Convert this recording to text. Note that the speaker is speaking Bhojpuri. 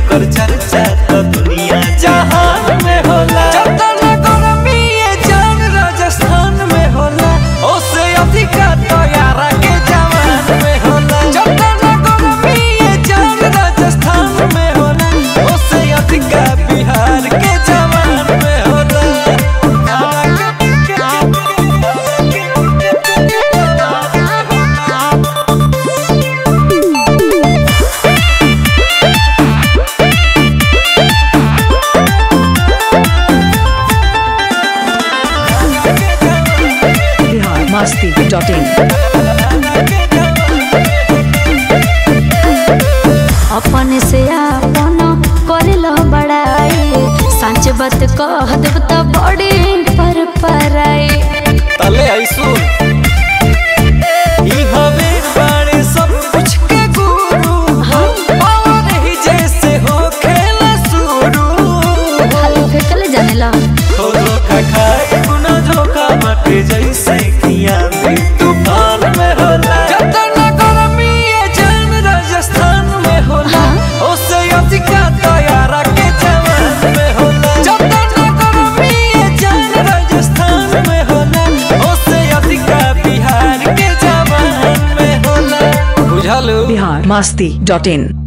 एकर चर्चा तो दुनिया जहान में होला जतना गरमी ये जान राजस्थान में होला ओसे अधिका तैयारा के जवान में होला जतना गरमी ये जान राजस्थान में होला ओसे अधिका बिहार के जवान में होला बिहार मस्ती डॉट इन अपन से आपन करेलो बड़ाई सच बात कह देब त बड़ी पर पराई तले ऐसो ई हवे बाड़े सब कुछ के गुरु और ही जैसे हो खेला शुरू खाली फेंकले जानेला हो धोखा खाए गुना धोखा बाटे जैसे किया भी तूफान में होला जतना गरमी ये जान राजस्थान में होला ओसे अधिका तैयारा के जवान में होला जतना गरमी ये जान राजस्थान में होला ओसे अधिका बिहार के जवान में होला बुझलो बिहार मस्ती डॉट इन